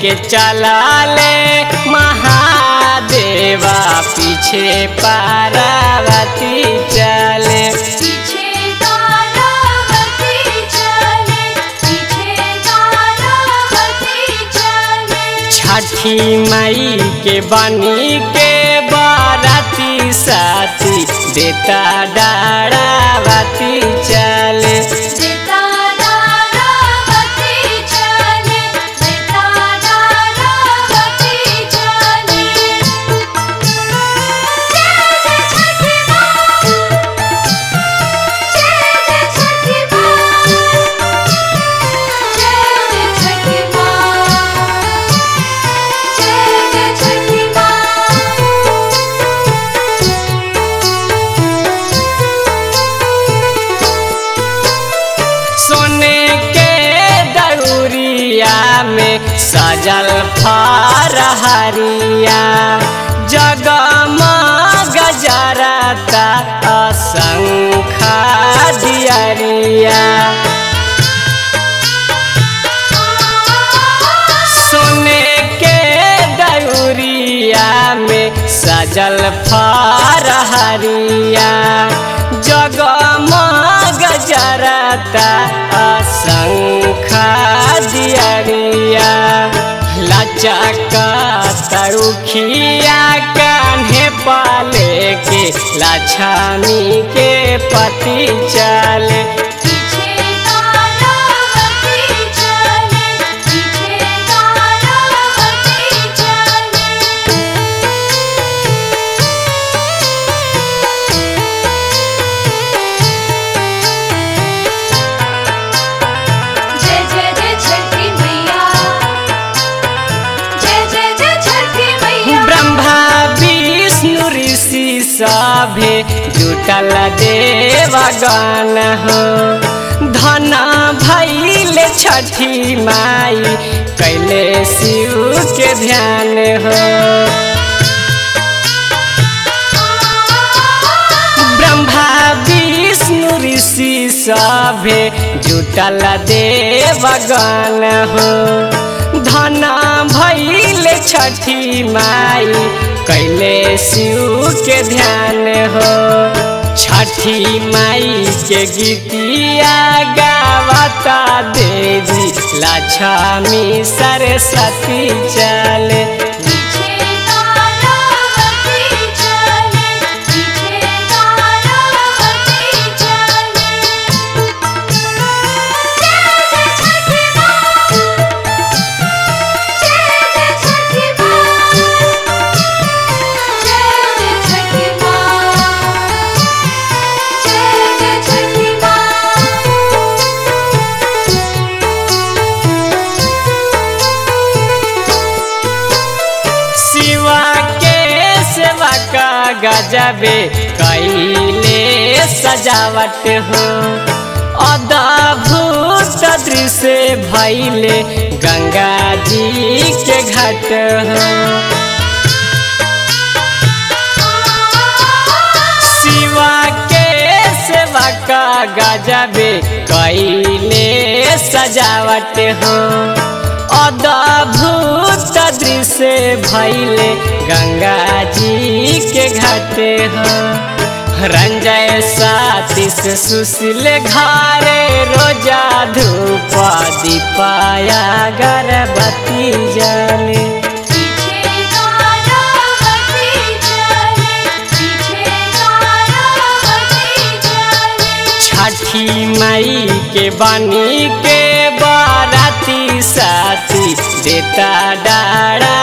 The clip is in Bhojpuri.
के चलाले महादेवा पीछे पार्वती चले पीछे तारावती चले पीछे तारावती चले छठी मई के बनी के बाराती साथी देता डारावती चले सीता तारावती चले सीता तारावती चले जय जय छठी माँ जय जय छठी माँ जय जय छठी माँ जय जय छठी माँ सोने के दउरिया में सजल फरहरिया जगमग जरता असंखा दियरिया सोने के दउरिया में सजल फरहरिया जगमग जरता असंखा दियरिया लचका तरुखिया कान्हे पाले के लछमी के पति चले पीछे तारावती चले पीछे तारावती चले जय जय जय छठी मैया जय जय जय छठी मैया ब्रह्मा विष्णु ऋषि सभे जुटल देवगण हो धन भैल छठी माई कैले शिव के ध्यान हो ब्रह्मा विष्णु ऋषि सभे जुटल देवगण हो धन भैल छठी माई कैले शिव के ध्यान हो छठी माई के गीतिया गावता देवी लक्ष्मी सरस्वती चले पीछे तारावती चले पीछे तारावती चले जय जय छठी माँ जय जय छठी माँ जय जय छठी माँ जय जय छठी माँ शिवा के सेवा का गजबे कैले सजावट हो अद्भुत दृश्य भैले गंगा जी के घाट हो शिवा के सेवा का गजबे कैले सजावट हो अद्भुत दृश्य भैले गंगा जी के घाट हो रंजय साथी से सुशील घारे रोजा धूप दीपाया गर्भवती जले पीछे तारावती चले पीछे तारावती चले छठी मई के बनी के बाराती साथी देता डारा